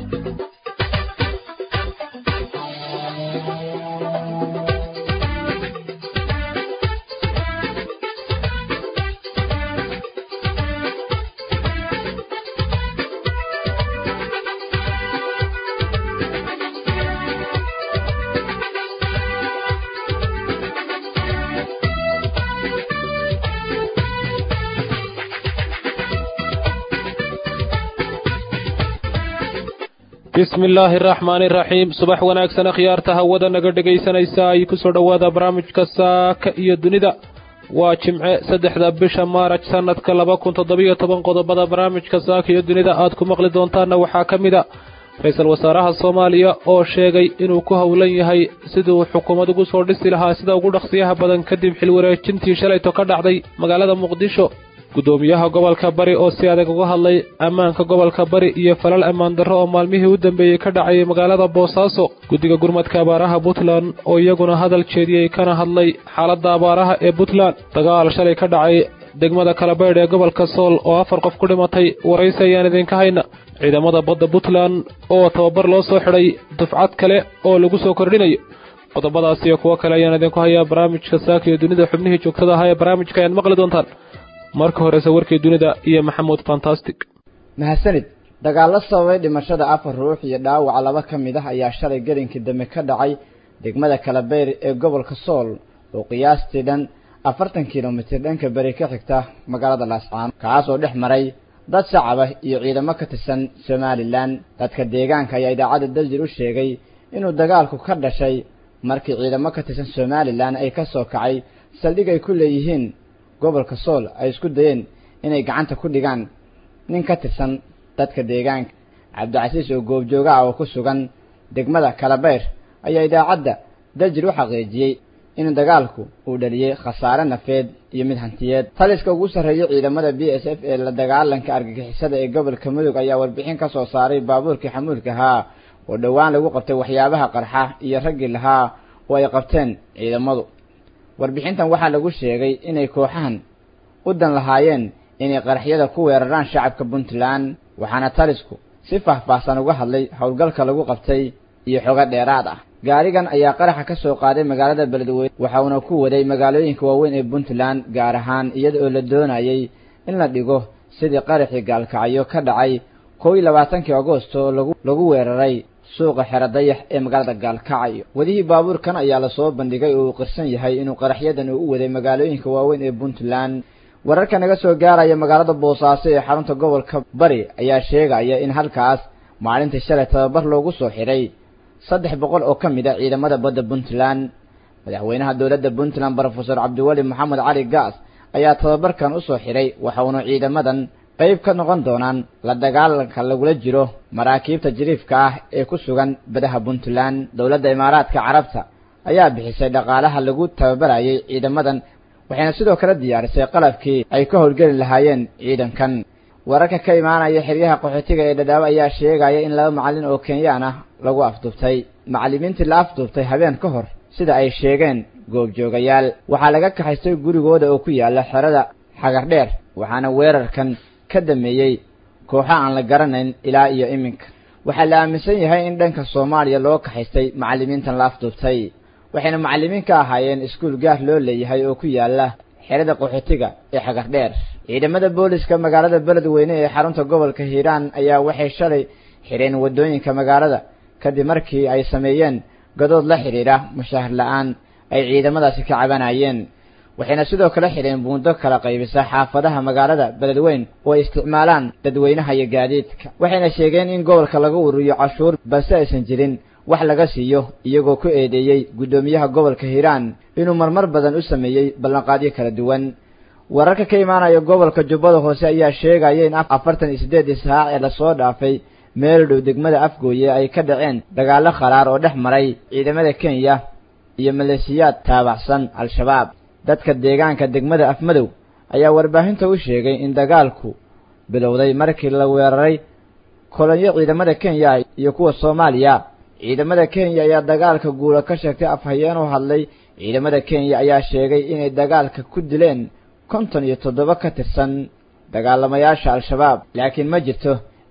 bismi illaahi araxmaani iraxiim subax wanaagsan akhyaarta hawada naga dhegaysanaysa ay ku soo dhowaada barnaamijka saaka iyo dunida waa jimce saddexda bisha maaraj sannadka laba kun toddobiyo toban qodobada barnaamijka saaka iyo dunida aad ku maqli doontaanna waxaa ka mid a ra-iisul wasaaraha soomaaliya oo sheegay inuu ku howlan yahay siduu xukuumad ugu soo dhisi lahaa sida ugu dhaqsiyaha badan kadib xilwareejintii shalayto ka dhacday magaalada muqdisho guddoomiyaha gobolka bari oo si adag uga hadlay ammaanka gobolka bari iyo falal ammaan darro oo maalmihii u dambeeyey ka dhacayay magaalada boosaaso guddiga gurmadka abaaraha puntland oo iyaguna hadal jeediyey kana hadlay xaaladda abaaraha ee puntland dagaal shalay ka dhacay degmada kalabaydh ee gobolka sool oo afar qof ku dhimatay waraysi ayaan idinka hayna ciidamada badda puntland oo tababar loo soo xidhay dufcad kale oo lagu soo kordhinayo qodobadaas iyo kuwo kale ayaan idinku hayaa barnaamijka saaka iyo dunida xubnihii joogtada ahaa ee barnaamijka ayaad maqli doontaan marka horese warkii dunida iyo maxamuud fantastic mahadsanid dagaallo sababay dhimashada afar ruux iyo dhaawaca laba ka mid ah ayaa shalay gelinkii dambe ka dhacay degmada kalabeyr ee gobolka sool oo qiyaastii dhan afartan kilomitir dhanka beri ka xigta magaalada laascaano kaas oo dhex maray dad shacaba iyo ciidamo ka tirsan somalilan dadka deegaanka ayaa idaacadda daljir u sheegay inuu dagaalku ka dhashay markii ciidamo ka tirsan somalilan ay ka soo kacay saldhig ay ku leeyihiin gobolka sool ay isku dayeen inay gacanta ku dhigaan nin ka tirsan dadka deegaanka cabdicasiis oo goobjooga ah oo ku sugan degmada kalabeyr ayaa idaacadda daljir u xaqiijiyey in dagaalku uu dhaliyey khasaare nafeed iyo mid hantiyeed taliska ugu sarreeyay ciidamada b s f ee la dagaalanka argagixisada ee gobolka mudug ayaa warbixin ka soo saaray baabuurkii xamuulka ahaa oo dhowaan lagu qabtay waxyaabaha qarxa iyo raggii lahaa oo ay qabteen ciidamadu warbixintan waxaa lagu sheegay inay kooxahan u dan lahaayeen inay qaraxyada ku weeraraan shacabka puntland waxaana talisku si faahfaahsan uga hadlay howlgalka lagu qabtay iyo xogo dheeraad ah gaarigan ayaa qaraxa ka soo qaaday magaalada beledweyne waxauna ku waday magaalooyinka waaweyn ee puntland gaar ahaan iyada oo la doonayay in la dhigo sidii qaraxii gaalkacyo ka dhacay kow iyo labaatankii agoosto lagu lagu weeraray suuqa xero dayax ee magaalada gaalkacyo wadihii baabuurkan ayaa lasoo bandhigay oo uu qirsan yahay inuu qaraxyadan uu u waday magaalooyinka waaweyn ee puntland wararka naga soo gaaraya magaalada boosaaso ee xarunta gobolka bari ayaa sheegaya in halkaas maalintii shalay tababar loogu soo xidhay saddex boqol oo ka mid a ciidamada badda puntland madaxweynaha dowladda puntland brofesor cabdiweli maxamed cali gaas ayaa tababarkan u soo xidhay waxauna ciidamadan qayb ka noqon doonaan la dagaalanka lagula jiro maraakiibta jiriifka ah ee ku sugan badaha puntland dowladda imaaraadka carabta ayaa bixisay dhaqaalaha lagu tababarayay ciidamadan waxayna sidoo kale diyaarisay qalabkii ay ka howlgeli lahaayeen ciidankan wararka ka imaanaya xeryaha qaxootiga ee dhadhaabo ayaa sheegaya in laba macallin oo kenyaan ah lagu afduubtay macallimiintii la afduubtay habeen ka hor sida ay sheegeen goobjoogayaal waxaa laga kaxaystay gurigooda oo ku yaala xerada xagardheer waxaana weerarkan ka dameeyey kooxo aan la garanayn ilaa iyo iminka waxaa la aaminsan yahay in dhanka soomaaliya loo kaxaystay macallimiintan la afduubtay waxayna macallimiin ka ahaayeen iskuul gaar loo leeyahay oo ku yaala xerada qaxootiga ee xagardheer ciidamada booliska magaalada beledweyne ee xarunta gobolka hiiraan ayaa waxay shalay xidheen waddooyinka magaalada kadib markii ay sameeyeen gadood la xidhiidha mushaahar la-aan ay ciidamadaasi ka cabanayeen waxayna sidoo kale xidheen buundo kala qaybisa xaafadaha magaalada beledweyn oo ay isticmaalaan dadweynaha iyo gaadiidka waxayna sheegeen in gobolka laga ururiyo cashuur balse aysan jirin wax laga siiyo iyagoo ku eedeeyey guddoomiyaha gobolka hiiraan inuu marmar badan u sameeyey ballanqaadyo kala duwan wararka ka imaanaya gobolka jubbada hoose ayaa sheegaya in afartan iyo siddeedii saac ee lasoo dhaafay meel dhow degmada afgooye ay ka dhaceen dagaallo khalaar oo dhex maray ciidamada kenya iyo maleesiyaad taabacsan al-shabaab dadka deegaanka degmada afmadow ayaa warbaahinta u sheegay in dagaalku bilowday markii la weeraray kolonyo ciidamada kenya iyo kuwa soomaaliya ciidamada kenya ayaa dagaalka guula ka sheegtay afhayeen u hadlay ciidamada kenya ayaa sheegay inay dagaalka ku dileen konton iyo toddoba ka tirsan dagaalamayaasha al-shabaab laakiin ma jirto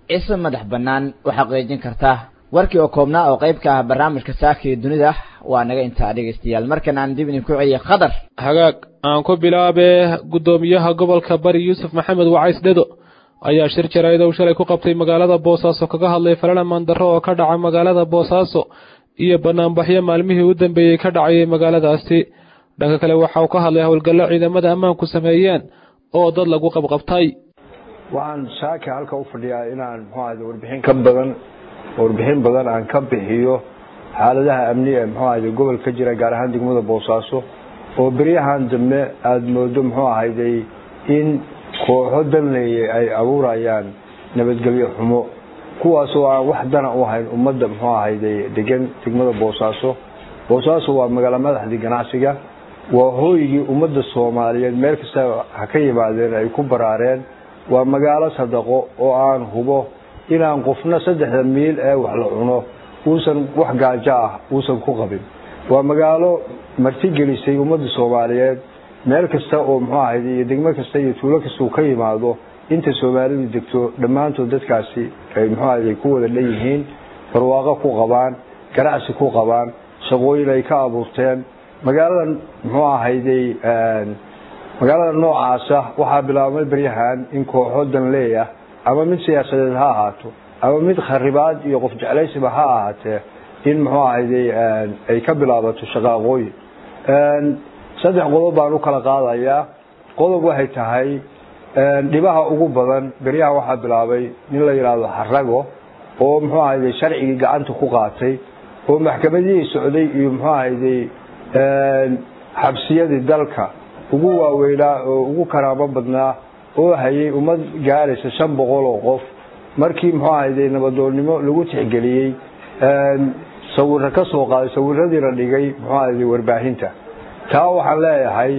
ise madax bannaan u xaqiijin karta warkii oo koobnaa oo qayb ka ah barnaamijka saaka iyo dunida waa naga intaa dhegaystayaal markan aan dib idinku celiyay khadar hagaag aan ku bilaabee guddoomiyaha gobolka bari yuusuf maxamed wacays dhedo ayaa shir jaraa'id uu shalay ku qabtay magaalada boosaaso kaga hadlay falalamaan darro oo ka dhaca magaalada boosaaso iyo banaanbaxyo maalmihii u dambeeyey ka dhacayay magaaladaasi dhanka kale waxa uu ka hadlay howlgallo ciidamada ammaanku sameeyeen oo dad lagu qabqabtay waxaan saaka halka u fadhiyaa inaan muxuu ahayde warbixin ka badan warbixin badan aan ka bixiyo xaaladaha amni ee muxuu ahayde gobol ka jira gaar ahaan degmada boosaaso oo beryahan dambe aada moodo muxuu ahayday in kooxo danleeye ay abuurayaan nabadgelyo xumo kuwaasoo aan wax dana u hayn ummadda muxuu ahayday degan degmada boosaaso boosaaso waa magaalo madaxdii ganacsiga waa hooygii ummadda soomaaliyeed meel kasta ha ka yimaadeen ay ku baraareen waa magaalo sadaqo oo aan hubo inaan qofna saddexda miil ee wax la cuno uusan wax gaajo ah uusan ku qabin waa magaalo martigelisay ummadda soomaaliyeed meel kasta oo muxuu ahayd iyo degmo kasta iyo tuulo kasta uu ka yimaado inta soomaalidu degto dhammaantood dadkaasi ay muxuu ahayd ku wada leeyihiin barwaaqo ku qabaan ganacsi ku qabaan shaqooyin ay ka abuurteen magaaladan muxuu ahayday magaalada noocaasa waxaa bilaabmay beryahan in kooxo danleeyah ama mid siyaasadeed ha ahaato ama mid kharibaad iyo qof jeclaysiba ha ahaatee in muxuu ahayday ay ka bilaabato shaqaaqooyin saddex qodob baan u kala qaadayaa qodob waxay tahay dhibaha ugu badan beryaha waxaa bilaabay nin la yidhaahdo xarago oo muxuu ahayday sharcigii gacanta ku qaatay oo maxkamadihii socday iyo muxuu ahayday xabsiyadii dalka ugu waaweynaa oo ugu karaamo badnaa oo hayay ummad gaaraysa shan boqol oo qof markii muxuu ahayday nabadoonnimo lagu tixgeliyey sawiro ka soo qaaday sawiradii la dhigay muxuu ahayday warbaahinta taa waxaan leeyahay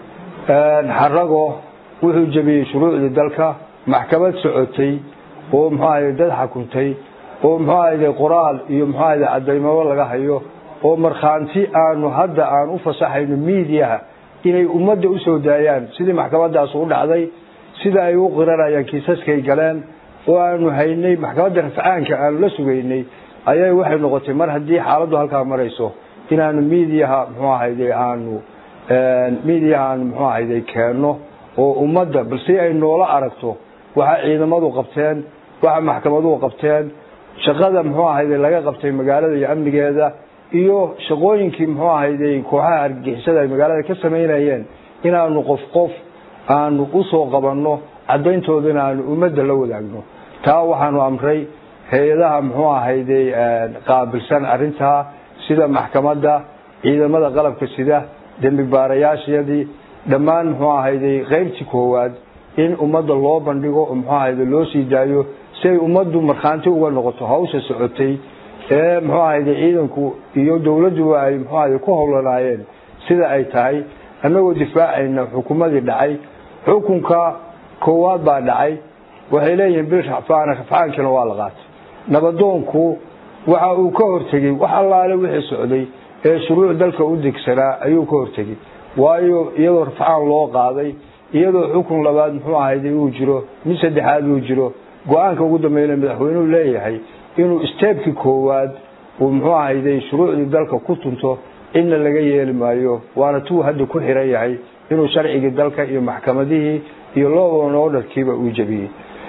xarago wuxuu jebiyey shuruucdii dalka maxkamad socotay oo muxuu ahayday dad xakuntay oo muxuu ahayday qoraal iyo muxuu ahayday cadaymabo laga hayo oo markhaanti aanu hadda aan u fasaxayno miidiyaha inay ummadda u soo daayaan sidii maxkamadaas u dhacday sida ay u qiranayaan kiisaskay galeen oo aanu haynay maxkamadda rafcaanka aanu la sugaynay ayay waxay noqotay mar haddii xaaladdu halkaa marayso inaanu miidiyaha muxuu ahayday aanu miidiyaha aanu muxuu ahayday keenno oo ummadda bal si ay noola aragto waxa ciidamadu qabteen waxa maxkamaduhu qabteen shaqada muxuu ahayday laga qabtay magaalada iyo amnigeeda iyo shaqooyinkii muxuu ahayday kooxaha argagixisada ay magaalada ka samaynayeen inaanu qof qof aanu usoo qabanno caddayntoodana aanu ummadda la wadaagno taa waxaanu amray hay-adaha muxuu ahayday qaabilsan arrintaa sida maxkamadda ciidamada qalabka sida dembi baarayaashiyadii dhammaan muxuu ahayday qaybtii koowaad in ummadda loo bandhigo oo muxuu ahayday loo sii daayo si ay ummaddu markhaanti uga noqoto hawsha socotay ee muxuu ahayday ciidanku iyo dowladduba ay muxuu ahayday ku howlanaayeen sida ay tahay annagoo difaacayna xukumadii dhacay xukunka koowaad baa dhacay waxay leeyihiin bil rafcaana rafcaankina waa la qaatay nabadoonku waxa uu ka hortegey wax allaale wixii socday ee shuruuc dalka u degsanaa ayuu ka hortegey waayo iyadoo rafcaan loo qaaday iyadoo xukun labaad muxuu ahayday uu jiro mid saddexaad uu jiro go-aanka ugu dambeeyna madaxweynuhu leeyahay inuu isteebkii koowaad uu muxuu ahayday shuruucdii dalka ku tunto cidna laga yeeli maayo waana tuu hadda ku xiran yahay inuu sharcigii dalka iyo maxkamadihii iyo looban orderkiiba uu jebiyey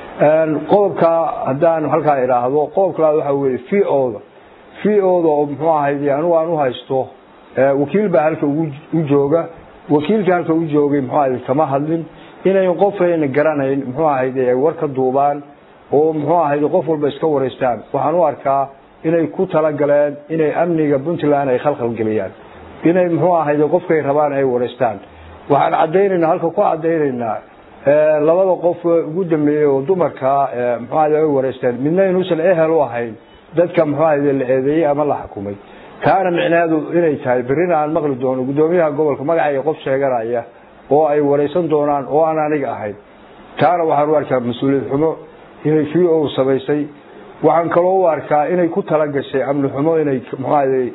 qodobka haddaan halkaa idhaahdo qodobka labaad waxaa weye v oda v oda oo muxuu ahayday anigu aan u haysto wakiil baa halka u jooga wakiilkii halka u joogay muxuu ahayday kama hadlin inayn qofayna garanayn muxuu ahayday ay war ka duubaan oo muxuu ahayday qof walba iska waraystaan waxaan u arkaa inay ku talagaleen inay amniga puntland ay khalkhalgeliyaan inay muxuu ahayday qofkay rabaan ay waraystaan waxaan cadaynaynaa halka ku cadaynaynaa labada qof ugu dambeeyey oo dumarka muxuu ahayday ay waraysteen midna inuusan ehel u ahayn dadka muxuu ahayday la eedeeyey ama la xukumay taana micneheedu inay tahay berrina aan maqli doono guddoomiyaha gobolka magacayga qof sheeganaya oo ay waraysan doonaan oo aan aniga ahayn taana waxaan u arkaa mas-uuliyad xumo inay v o samaysay waxaan kaloo u arkaa inay ku talagashay amni xumo inay muxuahayday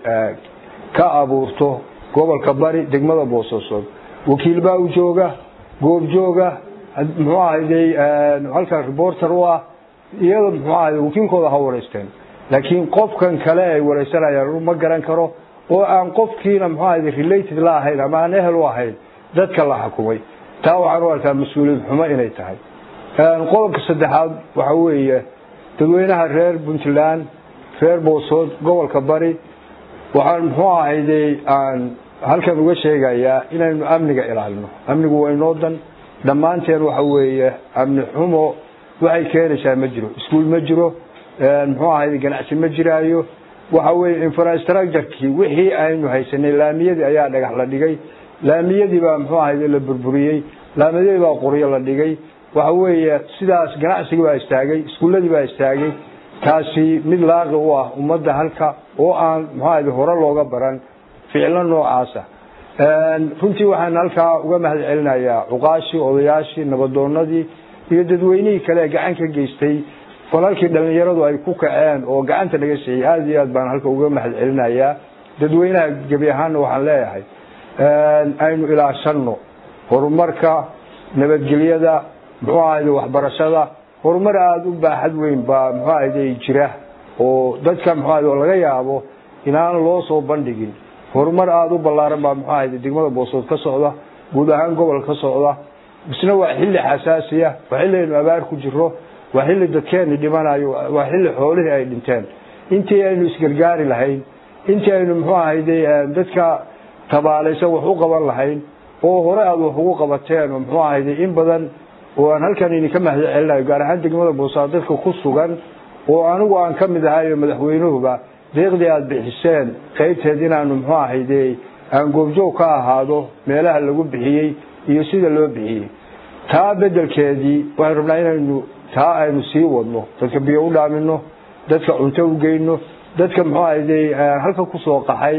ka abuurto gobolka bari degmada boosaasood wakiil baa u jooga goob jooga muxuu ahayday halkan reporter u ah iyada muxuu ahay wakiilkooda ha wareysteen laakiin qofkan kale ay wareysanayaan ma garan karo oo aan qofkiina muxuu ahay related la ahayn ama aan ehel u ahayn dadka la xukumay taa waxaan u arkaa mas-uuliyad xumo inay tahay qodobka saddexaad waxa weeye dadweynaha reer puntland reer boosood gobolka bari waxaan muxuu ahayde aan halkan uga sheegayaa inaynu amniga ilaalino amnigu waa inoo dan dhammaanteen waxa weeye amni xumo waxay keenaysaa ma jiro iskuol ma jiro muxuu ahayde ganacsi ma jiraayo waxa weeye infrastructurekii wixii aynu haysanay laamiyadii ayaa dhagax la dhigay laamiyadii baa muxuu ahayde la burburiyey laamiyadii baa qoryo la dhigay waxa weeye sidaas ganacsigii baa istaagay iskuuladii baa istaagay taasi mid laaqi u ah ummadda halka oo aan muxuu ahayde hore looga baran ficilo noocaasa runtii waxaan halkaa uga mahad celinayaa cuqaashii odayaashii nabadoonadii iyo dadweynihii kale ee gacan ka geystay falalkii dhalinyaradu ay ku kaceen oo gacanta naga siiyey aada iyo aad baan halka uga mahad celinayaa dadweynaha gebi ahaanna waxaan leeyahay aynu ilaashano horumarka nabadgelyada muxuu ahayde waxbarashada horumar aada u baaxad weyn baa muxuu ahayde jira oo dadka muxuu ahayde oo laga yaabo inaan loo soo bandhigin horumar aada u ballaaran baa muxuu ahayde degmada boosood ka socda guud ahaan gobol ka socda isna waa xilli xasaasiya waa xilli aynu abaar ku jiro waa xilli dadkeeni dhimanayo waa xilli xoolihii ay dhinteen intii aynu isgargaari lahayn intii aynu muxuu ahayde dadka tabaalaysan wax u qaban lahayn oo hore aada wax ugu qabateen oo muxuu ahayde in badan oo aan halkan idinka mahad celinayo gaar ahaan degmada boosaad dadka ku sugan oo anigu aan ka mid ahayo madaxweynuhuba deeqdii aada bixiseen qaybteed inaanu muxuu ahayde aan goobjoog ka ahaado meelaha lagu bixiyey iyo sida loo bixiyey taa bedelkeedii waxaynu rabnaa inaynu taa aynu sii wadno dadka biyo u dhaamino dadka cunto u geyno dadka muxuu ahayde halka kusoo qaxay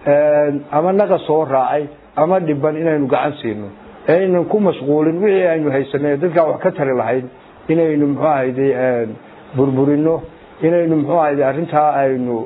ama naqa soo raacay ama dhiban inaynu gacan siino aynan ku mashquulin wixii aynu haysanay dadkaa wax ka tari lahayn inaynu muxuu ahayde burburino inaynu muxuu ahayde arrintaa aynu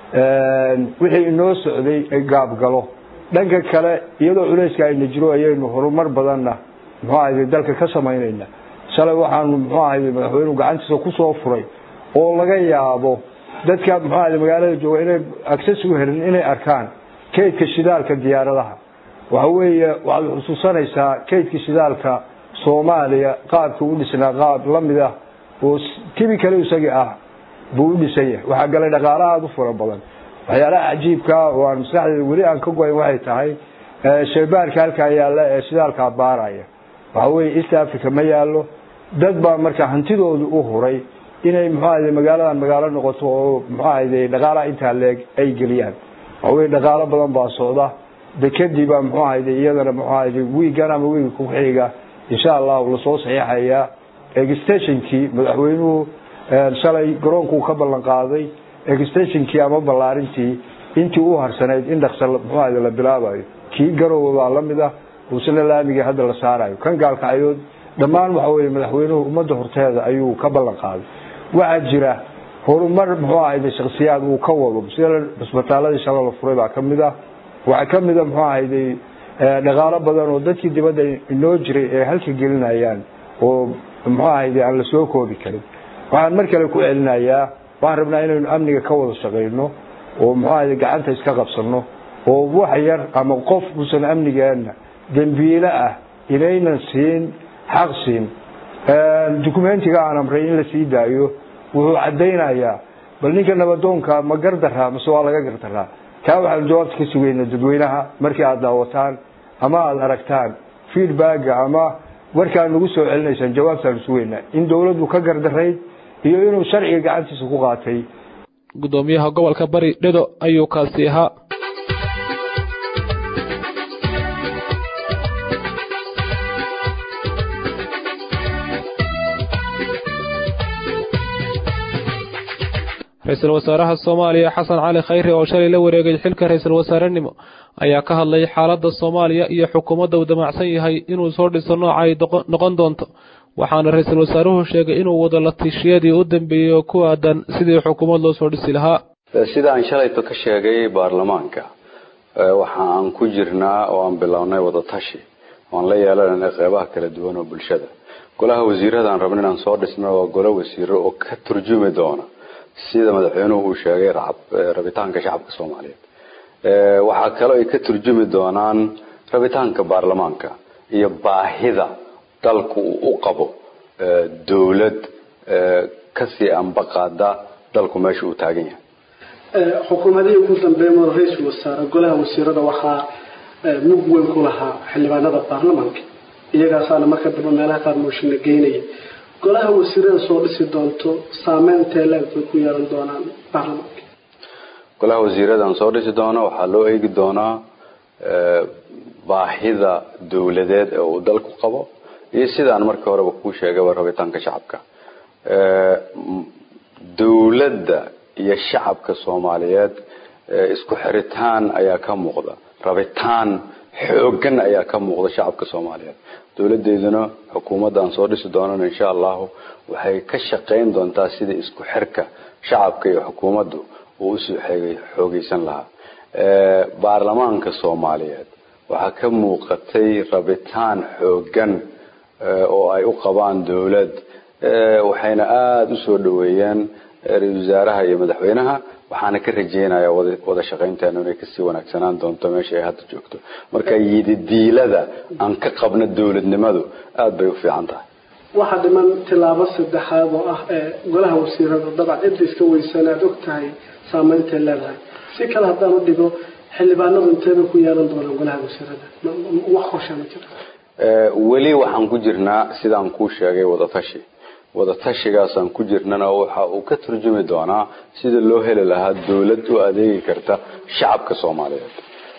wixii inoo socday gaabgalo dhanka kale iyadoo culayska ayna jiro ayaynu horumar badanna muxuu ahayde dalka ka samaynayna shalay waxaanu muxuu ahayde madaxweynuhu gacantiisa kusoo furay oo laga yaabo dadka muxuu ahayde magaalada jooga inay access u helin inay arkaan kaydka shidaalka diyaaradaha waxa weeye waxaad xusuusanaysaa kaydka shidaalka soomaaliya qaabka u dhisnaa qaab lamid ah oo tibi kale isagii ah buu u dhisan yahay waxaa galay dhaqaala aada u fara badan waxyaalaha cajiibkaa oo aan maskaxdeeda weli aan ka goyn waxay tahay shaybaarka halkaa yaalla ee shidaalkaa baaraya waxa weeye east africa ma yaallo dad baa marka hantidooda u huray inay muxuu ahayde magaaladan magaalo noqoto oo muxuu ahayde dhaqaalaha intaa leeg ay geliyaan waxa weye dhaqaalo badan baa socda dekadii baa muxuu ahayde iyadana muxuu ahayde wiigan ama wiiga kuxiga insha allahu lasoo saxiixayaa extensionkii madaxweynuhu shalay garoonkuu ka ballan qaaday extensionkii ama ballaarintii intii u harsanayd in dhaqsa muxuu ahayde la bilaabayo kii garowe baa lamid ah uusana laamigii hadda la saarayo kan gaalkacyood dhammaan waxa weye madaxweynuhu ummadda horteeda ayuu ka ballan qaaday waxaa jira horumar muxuu ahayde shaksiyaad uu ka wado sida cisbitaaladii shala la furay baa kamid ah waxaa kamid a muxuu ahayde dhaqaalo badan oo dadkii dibadda inoo jiray ee halka gelinayaan oo muxuu ahayde aan la soo koobi karin waxaan mar kale ku celinayaa waxaan rabnaa inaynu amniga ka wada shaqayno oo muxuu ahayde gacanta iska qabsano oo wax yar ama qof uusan amnigeena dembiile ah inaynan siin xaq siin dukumentiga aan amray in la sii daayo wuxuu caddaynayaa bal ninka nabadoonka ma gardaraa mase waa laga gardaraa taa waxaanu jawaabta ka sugayna dadweynaha markii aada daawataan ama aada aragtaan feedbacka ama warkaan nagu soo celinaysaan jawaabtaanu sugaynaa in dowladdu ka gardarayd iyo inuu sharciga gacantiisa ku qaatay gudoomiyaha gobolka bari dhedo ayuu kaasi ahaa ra-iisul wasaaraha soomaaliya xasan cali khayre oo shalay la wareegay xilka ra-iisul wasaarenimo ayaa ka hadlay xaaladda soomaaliya iyo xukuumadda uu damacsan yahay inuu soo dhiso nooca ay noqon doonto waxaana ra-iisul wasaaruhu sheegay inuu wado latishiyadii u dambeeyey oo ku aadan sidii xukuumad loo soo dhisi lahaa sida aan shalayto ka sheegay baarlamaanka waxa aan ku jirnaa oo aan bilownay wadatashi oan la yeelanayna qeybaha kala duwan oo bulshada golaha wasiiradaan rabno inaan soo dhisno waa golo wasiiro oo ka turjumi doona sida madaxweynuhu uu sheegay rabitaanka shacabka soomaaliyeed waxaa kaloo ay ka turjumi doonaan rabitaanka baarlamaanka iyo baahida dalku uu u qabo dowlad kasii ambaqaada dalku meesha uu taagan yahay xukuumadihii ugu dambeeya madax ra-iisul wasaare golaha wasiirada waxaa mug weyn ku lahaa xildhibaanada baarlamaanka iyagaasaana marka dambe meelaha qaar mooshinna geynaya golaha wasiirada soo dhisi doonto saameyntae leeg bay ku yeelan doonaan baarlamaanka golaha wasiiradan soo dhisi doono waxaa loo eegi doonaa baahida dowladeed ee uu dalku qabo iyo sidaan markii horeba kuu sheegaba rabitaanka shacabka dowladda iyo shacabka soomaaliyeed isku xiritaan ayaa ka muuqda rabitaan xoogan ayaa ka muuqda shacabka soomaaliyeed dowladeeduna xukuumadda aan soo dhisi doonana insha allahu waxay ka shaqayn doontaa sida isku xirka shacabka iyo xukuumaddu uu usoo xoogeysan lahaa baarlamaanka soomaaliyeed waxaa ka muuqatay rabitaan xoogan oo ay u qabaan dowlad waxayna aada usoo dhaweeyeen ra-isul wasaaraha iyo madaxweynaha waxaana ka rajeynayaa wada shaqaynteenu inay kasii wanaagsanaan doonto meesha ay hadda joogto marka yididiilada aan ka qabno dowladnimadu aada bay u fiican tahay waxaa dhiman tilaabo saddexaad oo ah ee golaha wasiirada dabcan cidda iska weysan aada og tahay saameyntaay leedahay si kale haddaan u dhigo xildhibaanadu inteebay ku yeelan doonaan golaha wasiirada wax qorsha ma jira weli waxaan ku jirnaa sidaan kuu sheegay wadatashi wadatashigaasaan ku jirnana waxa uu ka turjumi doonaa sida loo heli lahaa dowlad u adeegi karta shacabka soomaaliyeed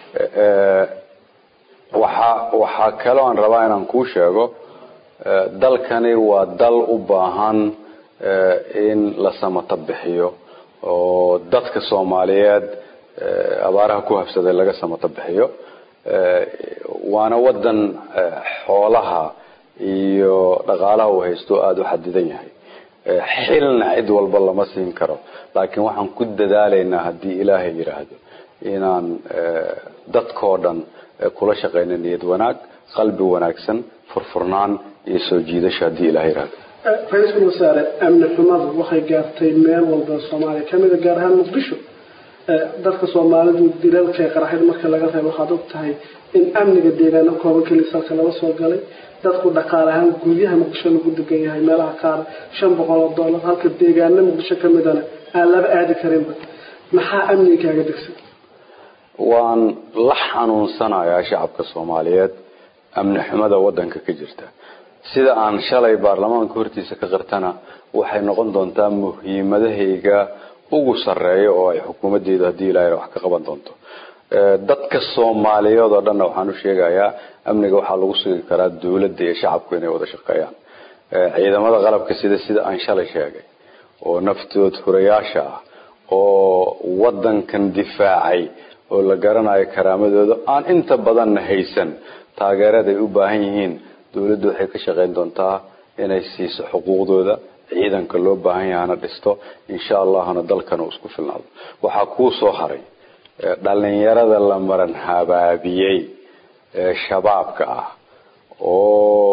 waxa waxaa kaloo aan rabaa inaan kuu sheego dalkani waa dal u baahan in la samata bixiyo oo dadka soomaaliyeed abaaraha ku habsaday laga samata bixiyo waana wadan xoolaha iyo dhaqaalaha uu haysto aada u xadidan yahay xilna cid walba lama siin karo laakiin waxaan ku dadaalaynaa haddii ilaahay yidhaahdo inaan dadkoo dhan kula shaqayno niyad wanaag qalbi wanaagsan furfurnaan iyo soo jiidasho haddii ilahay yidhaahdo ra-iisul wasaare amni xumadu waxay gaartay meel walba soomaaliya kamida gaar ahaan muqdisho dadka soomaalidu dilalka qaraxyada marka laga reebo waxaad og tahay in amniga deegaano kooban keliya salka laga soo galay dadku dhaqaale ahaan guryaha muqdisho lagu degan yahay meelaha qaar shan boqol oo dollar halka deegaano muqdisho ka midana aan laba aadi karinba maxaa amniga kaaga degsan waan la xanuunsanayaa shacabka soomaaliyeed amni xumada wadanka ka jirta sida aan shalay baarlamaanka hortiisa ka qirtana waxay noqon doontaa muhiimadahayga ugu sareeya oo ay xukuumaddeedu haddii ilaahay wax ka qaban doonto dadka soomaaliyeed oo dhanna waxaan u sheegayaa amniga waxaa lagu sugi karaa dowladda iyo shacabku inay wada shaqeeyaan ciidamada qalabka sida sida aan shalay sheegay oo naftood hurayaasha ah oo wadankan difaacay oo la garanayo karaamadooda aan inta badanna haysan taageerada ay u baahan yihiin dowladdu waxay ka shaqayn doontaa inay siiso xuquuqdooda ciidanka loo baahan yahana dhisto insha allahna dalkan uu isku filnaado waxaa kuu soo haray dhalinyarada la maran habaabiyey ee shabaabka ah oo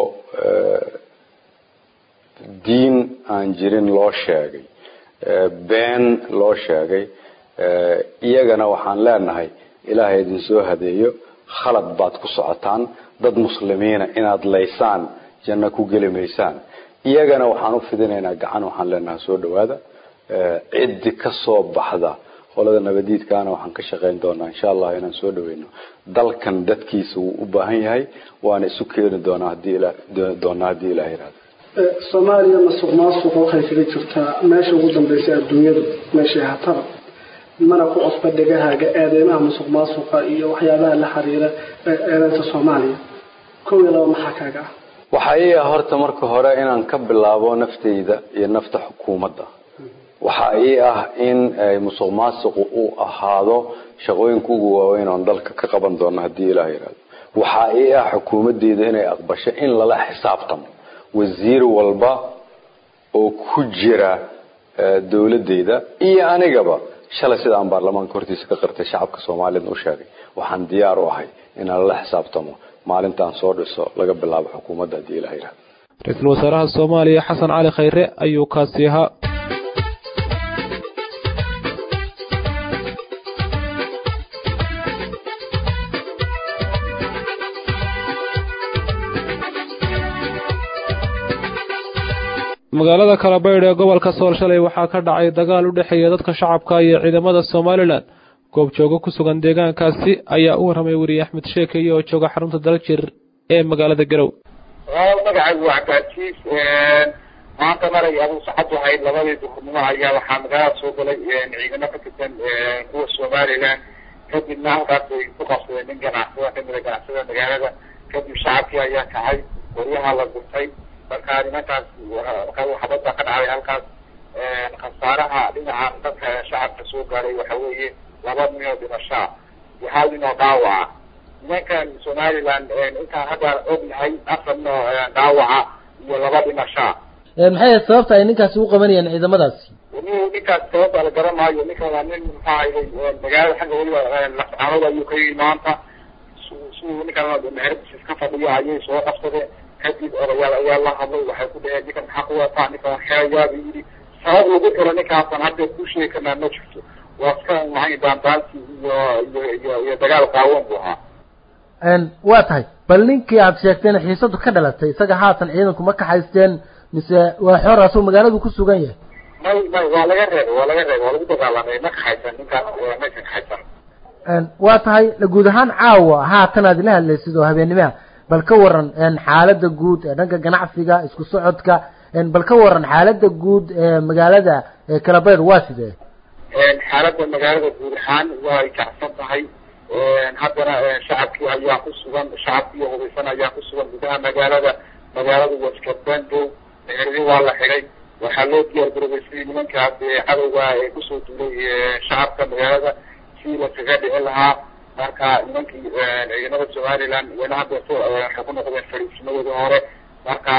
diin aan jirin loo sheegay been loo sheegay iyagana waxaan leenahay ilaahay idin soo hadeeyo khalad baad ku socotaan dad muslimiina inaad laysaan janno ku geli maysaan iyagana waxaan u fidinaynaa gacan waxaan leenahay soo dhawaada ciddi ka soo baxda qolada nabadiidkaana waxaan ka shaqayn doonaa insha allah inaan soo dhaweyno dalkan dadkiisa wuu u baahan yahay waana isu keeni doonaa hadii doonaa haddii ilaah yihahdo soomaaliya masuq maasuqa waxay kaga jirtaa meesha ugu dambaysa adduunyadu meeshay hataba mana ku cusba dhegahaaga eedeymaha musuq maasuqa iyo waxyaabaha la xiriira eedeynta soomaaliya kow iyo laba maxaa kaaga ah waxaa ii ah horta marka hore inaan ka bilaabo naftayda iyo nafta xukuumadda waxaa ii ah in musuq maasuqu uu ahaado shaqooyinka ugu waaweyn oon dalka ka qaban doono haddii ilaah yihahdo waxaa ii ah xukuumadeyda inay aqbasho in lala xisaabtamo wasiir walba oo ku jira dowladeyda iyo anigaba shalay sida aan baarlamaanka hortiisa ka qirtay shacabka soomaaliyedna u sheegay waxaan diyaar u ahay inaan lala xisaabtamo maalintaan soo dhiso laga bilaabo xukuumadda haddii ilaah yihahdo ra-iisul wasaaraha soomaaliya xasan cali khayre ayuu kaasi ahaa magaalada kalabaydh ee gobolka sool shalay waxaa ka dhacay dagaal u dhexeeya dadka shacabka iyo ciidamada somalilan goobjoogo ku sugan deegaankaasi ayaa u warramay weriye axmed sheekeye oo jooga xarunta daljir ee magaalada garow magacaygu waa cabdilcasiis maanta maray aduu saxad ahayd labadii duhurnimo ayaa waxaa magaalada soo galay ciidamo ka tirsan kuwa somalilan kadibna halkaas ay ku qabsadeen nin ganacsada kamida ganacsada magaalada kadib shacabkii ayaa kacay qoryaha la gurtay marka nimankaas xabad baa ka dhacday halkaas khasaaraha dhinaca dadka shacabka soo gaaray waxa weeye laba nin oo dhimashaa iyo hal nin oo dhaawaca nimankan somaliland intaan hadda ognahay afar nin oo dhaawaca iyo laba dhimashaa maxay sababta ay ninkaasi u qabanayaan ciidamadaasi nin ninkaas sababta la garan maayo ninkan waa nin maxaa ahayd magaalada xagga weliba lascaanood ayuu ka yimi maanta siduu ninkan meheradiisa iska fadhiyo ayay soo qabsadeen kadib odayaal ayaa la hadlay waxay ku dhaheen ninkan maxaa ku wataa ninkan xeeyaaba yidhi sabab lagu xiro ninkaasan hadda ku sheegi karnaa ma jirto waa iska maxay daandaansi iyo iyo iyo iyo dagaal qaawan buu ahaa waa tahay bal ninkii aad sheegteen xiisadu ka dhalatay isaga haatan ciidanku ma kaxaysteen mise waa xoor asuu magaaladu ku sugan yahay may may waa laga reebay waa laga reebay waa lagu dagaalamay ma kaxaysan ninkaas maysan kaxaysan waa tahay guud ahaan caawa haatan aad ila hadlaysid oo habeenimaha bal ka waran xaalada guud ee dhanka ganacsiga isku socodka bal ka waran xaalada guud ee magaalada kalabayr waa sidee xaalada magaalada guud ahaan way kacsan tahay haddana shacabkii ayaa ku sugan shacabkii hubeysan ayaa ku sugan gudaha magaalada magaalada waskabandow meherdi waa la xidhay waxaa loo diyaar garoobay sidii nimankaas cadowga ee kusoo duulay shacabka magaalada sidii laskaga dhicin lahaa marka nimankii ciidamada somaliland wena hadda waxay ku noqdeen fariisimadoodii hore marka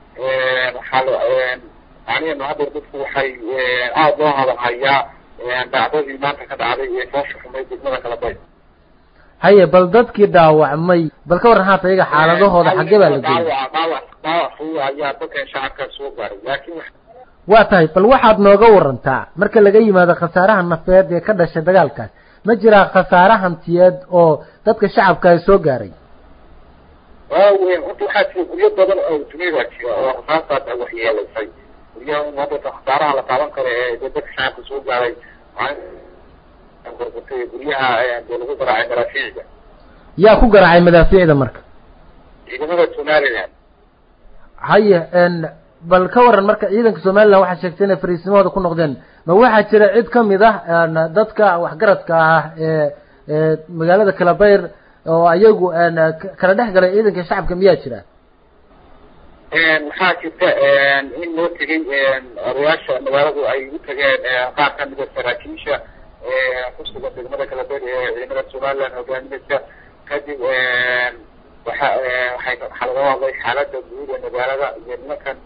waxaa macnaheenu hadda dadku waxay aada loo hadal hayaa dhacdadii maanta ka dhacday ee foosha xumay degmada kalabay haye bal dadkii dhaawacmay bal ka waran haata iyaga xaaladahooda xaggee baa la geeyay dhaawac dhaawac dhaawac fudud ayaa dadkan shacabka soo gaaray laakiin waa tahay bal waxaad nooga warantaa marka laga yimaado khasaaraha nafeed ee ka dhashay dagaalkaas ma jiraa khasaare hantiyeed oo dadka shacabka ay soo gaaray waaweyn horta waxaa jira guryo badan oo duniyada jira oo rasaastaa waxyeelaysay guryaha hadda khasaaraha la taaban karo ee dadka shacabka soo gaaray burburtay guryaha dee lagu garaacay maraafiicda yaa ku garaacay madaafiicda marka ciidamada somaliland haye bal ka waran marka ciidanka somaliland waxaa sheegtay inay fariisimahooda ku noqdeen ma waxaa jira cid kamid ah dadka waxgaradka ah ee ee magaalada kalabayr oo ayagu kala dhex galay ciidanka shacabka miyaa jira waxaa jirta in loo tegay odayaasha magaaladu ay u tageen qaar kamida saraakiisha kusugan degmada kalabayr ee ciidamada somaliland hogaaminaysa kadib waxa waxay waxaa laga hadlay xaalada guud ee magaalada iyo nimankan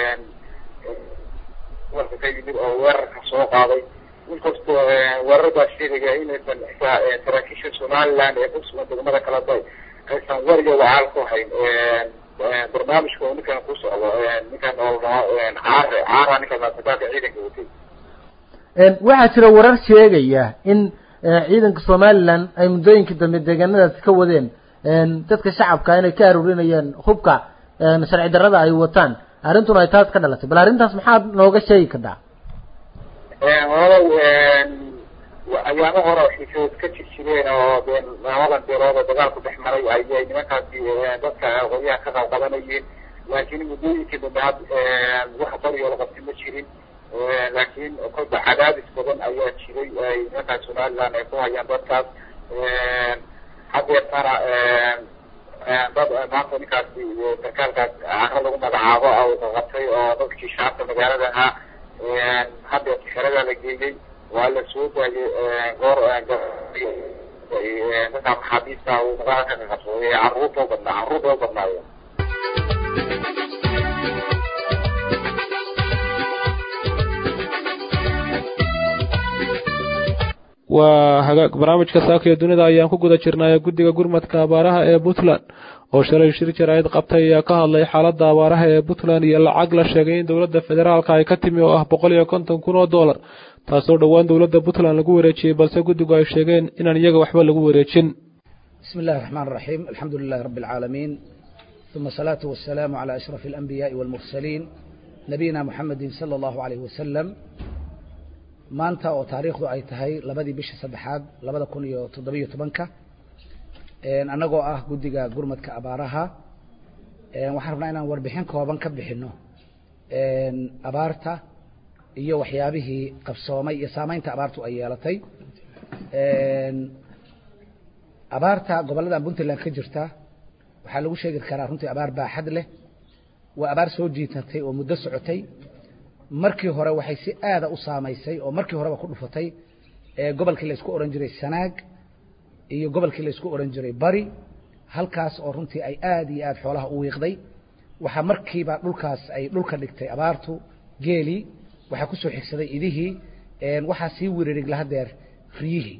warka ka yimid oo weerarka soo qaaday inkastoo weeraradaas sheegaya inaysan xitaa saraakiisha somaliland ee kusugan degmada kalabay aysan wariga wacaal ku hayn barnaamijka oo ninkan ku socdo ninkan oo dhaho caare caara ninkan maasakaaka ciidanka watay waxaa jira warar sheegaya in ciidanka somaliland ay muddooyinkii dambe deegaanadaasi ka wadeen dadka shacabka inay ka aruurinayeen hubka sharci darrada ay wataan arrintuna ay taas ka dhalatay bal arrintaas maxaad nooga sheegi kartaa walaalow ayaamo hore xiisood ka jir jireen oo dee labadan beelood oo dagaalku dhex maray ayay nimankaasi dadka qoryaha ka qabqabanayeen laakiin muddooyinkii dambe had wax barioo la qabtay ma jirin laakiin kolba cadaadis badan ayaa jiray ay nimankaas somaliland ay ku hayaan dadkaas hadeertana dad maanta ninkaasi sarkaalkaas caro lagu magacaabo oo qabtay oo dadkii shacabka magaalada ahaa hadeerta xerada la geeyey waa la soo daayay goor dadka maxaabiista uu magaalada ka qabsaday caruurta u badnaa caruurta u badnaayo waa hagaag barnaamijka saaka iyo dunida ayaan ku guda jirnay guddiga gurmadka abaaraha ee puntland oo shalay shir jaraa'id qabtay ayaa ka hadlay xaaladda abaaraha ee puntland iyo lacag la sheegay in dowladda federaalka ay ka timi oo ah boqol iyo konton kun oo dollar taasoo dhowaan dowladda puntland lagu wareejiyey balse guddigu ay sheegeen inaan iyaga waxba lagu wareejin بسم الله الرحمن الرحيم الحمد لله رب العالمين ثم الصلاة والسلام على أشرف الأنبياء والمرسلين نبينا محمد صلى الله عليه وسلم maanta oo taariikhdu ay tahay labadii bisha saddexaad labada kun iyo toddobiyo tobanka annagoo ah guddiga gurmadka abaaraha waxaan rabnaa inaan warbixin kooban ka bixino abaarta iyo waxyaabihii qabsoomay iyo saameynta abaartu ay yeelatay abaarta gobolladan puntland ka jirta waxaa lagu sheegi karaa runtii abaar baaxad leh waa abaar soo jiitatay oo muddo socotay markii hore waxay si aada u saamaysay oo markii horeba ku dhufatay gobolkii la isku ohan jiray sanaag iyo gobolkii la isku ohan jiray bari halkaas oo runtii ay aada iyo aada xoolaha u wiiqday waxaa markiiba dhulkaas ay dhulka dhigtay abaartu geelii waxaa kusoo xigsaday idihii waxaa sii wiririg lahadeer riyihii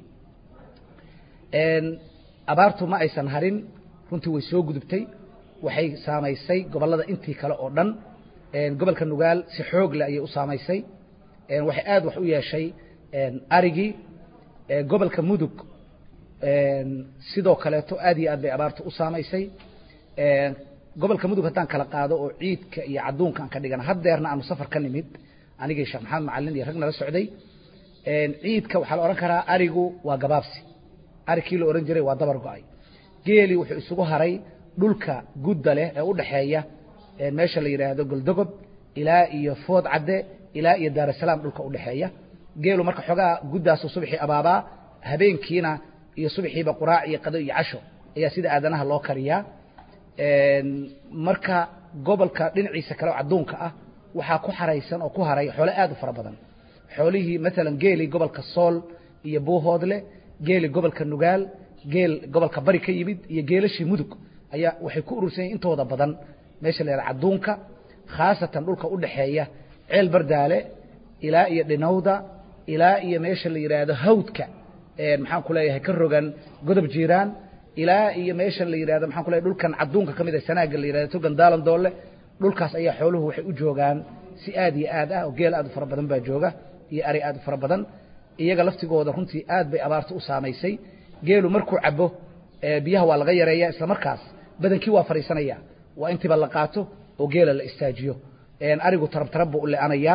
abaartu ma aysan harin runtii way soo gudubtay waxay saamaysay gobollada intii kale oo dhan gobolka nugaal si xoog leh ayay u saamaysay waxay aada wax u yeeshay arigii gobolka mudug sidoo kaleeto aad iyo aad bay abaartu u saamaysay gobolka mudug haddaan kala qaado oo ciidka iyo cadduunka aan ka dhigana haddeerna aanu safar ka nimid anigii sheekh maxamed macalin iyo rag nala socday ciidka waxaa la odhan karaa arigu waa gabaabsi arigkii la odhan jiray waa dabar go-ay geeli wuxuu isugu haray dhulka gudda leh ee u dhexeeya meesha la yidhaahdo goldogob ilaa iyo food cadde ilaa iyo daarasalaam dhulka udhexeeya geelu marka xoogaa guddaasu subaxii abaabaa habeenkiina iyo subaxiiba quraac iyo qado iyo casho ayaa sida aadanaha loo kariyaa marka gobolka dhinaciisa kale oo cadduunka ah waxaa ku xaraysan oo ku haray xoole aad u fara badan xoolihii maalan geeli gobolka sool iyo buuhoodle geeli gobolka nugaal geel gobolka bari ka yimid iyo geelashii mudug ayaa waxay ku urursan yihin intooda badan meesha la yidhaha cadduunka khaasatan dhulka u dhexeeya ceel bardaale ilaa iyo dhinowda ilaa iyo meesha la yidhaahdo hawdka maxaan ku leeyahay ka rogan godob jiiraan ilaa iyo meesha la yidhahdo maxaan ku leeyahay dhulkan cadduunka ka mid ah sanaaga la yidhahdo togan daalan doole dhulkaas ayaa xooluhu waxay u joogaan si aad iyo aad ah oo geel aad u fara badan baa jooga iyo ari aad u fara badan iyaga laftigooda runtii aad bay abaarta u saamaysay geelu markuu cabo biyaha waa laga yareeya isla markaas badankii waa fadhiisanaya waa intiiba la qaato oo geela la istaajiyo arigu tarab tarab buu u le-anayaa